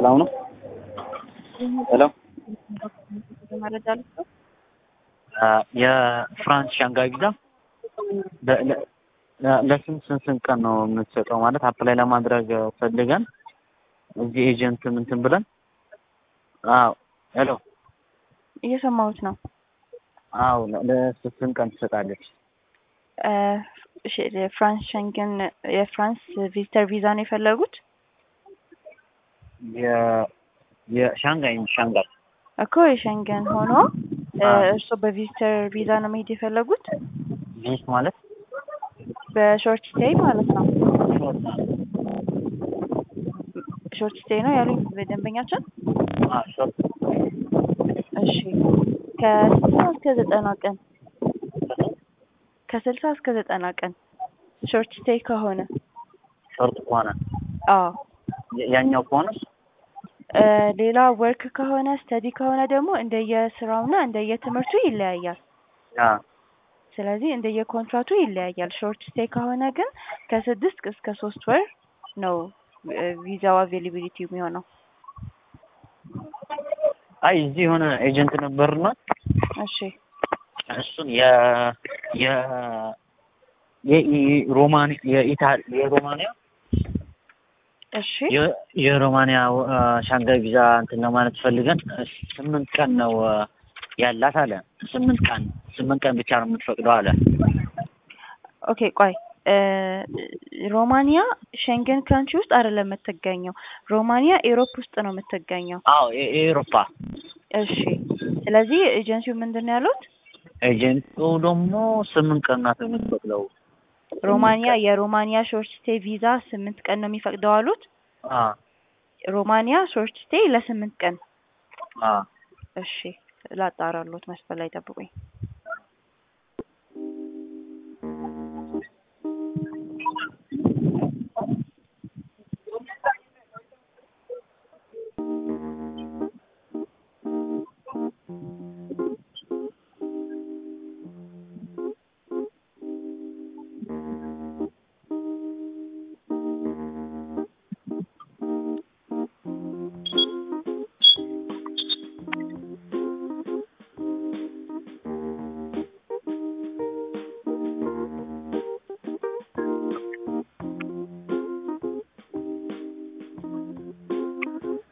ሰላም ነው? ሄሎ መረጃ ልስጠው። የፍራንስ ሻንጋይ ቪዛ ለ- ለ- ለስንት ስንት ስንት ቀን ነው የምትሰጠው? ማለት አፕላይ ለማድረግ ፈልገን እዚህ ኤጀንት እንትን ብለን አዎ ሄሎ እየሰማሁት ነው። አዎ ለ- ለስንት ስንት ቀን ትሰጣለች? እ፣ እሺ፣ የፍራንስ ሸንገን የፍራንስ ቪዚተር ቪዛ ነው የፈለጉት የ- የሻንጋይ ሻንጋይ እኮ የሸንገን ሆኖ እ፣ አዎ። እርስዎ በቪዚተር ቪዛ ነው መሄድ የፈለጉት ቪዝ ማለት በሾርት ስቴይ ማለት ነው። ሾርት ስቴይ ነው ያሉኝ በደንበኛችን። አዎ ሾርት እሺ ከስልሳ እስከ ዘጠና ቀን ከስልሳ እስከ ዘጠና ቀን ሾርት ስቴይ ከሆነ ሾርት ከሆነ አዎ ያ- ያኛው ከሆነ እ፣ ሌላ ወርክ ከሆነ ስተዲ ከሆነ ደግሞ እንደየስራውና እንደየትምህርቱ ይለያያል። አዎ ስለዚህ እንደየኮንትራቱ ይለያያል። ሾርት ስቴይ ከሆነ ግን ከስድስት እስከ ሶስት ወር ነው እ፣ ቪዛው አቬሊቢሊቲ የሚሆነው። አይ እዚህ የሆነ ኤጀንት ነበርና እሺ እሱን የ የ የሮማን የኢታሊ የሮማንያ እሺ የ- የሮማንያ አ፣ ሻንጋይ ቪዛ እንትን ለማለት ፈልገን ስምንት ቀን ነው አ፣ ያላት አለ። ስምንት ቀን ስምንት ቀን ብቻ ነው የምትፈቅደው አለ። ኦኬ ቆይ እ፣ ሮማኒያ ሸንገን ካንትሪ ውስጥ አይደለም የምትገኘው። ሮማኒያ ኤሮፕ ውስጥ ነው የምትገኘው። አዎ የ- የኤሮፓ እሺ ስለዚህ ኤጀንሲው ምንድን ነው ያሉት? ኤጀንቱ ደግሞ ስምንት ቀን ናት የምትፈቅደው። ሮማኒያ የሮማኒያ ሾርት ስቴይ ቪዛ ስምንት ቀን ነው የሚፈቅደው አሉት። አ ሮማኒያ ሾርት ስቴይ ለስምንት ቀን። አ እሺ ላጣራሎት መስፈል ላይ ጠብቁኝ።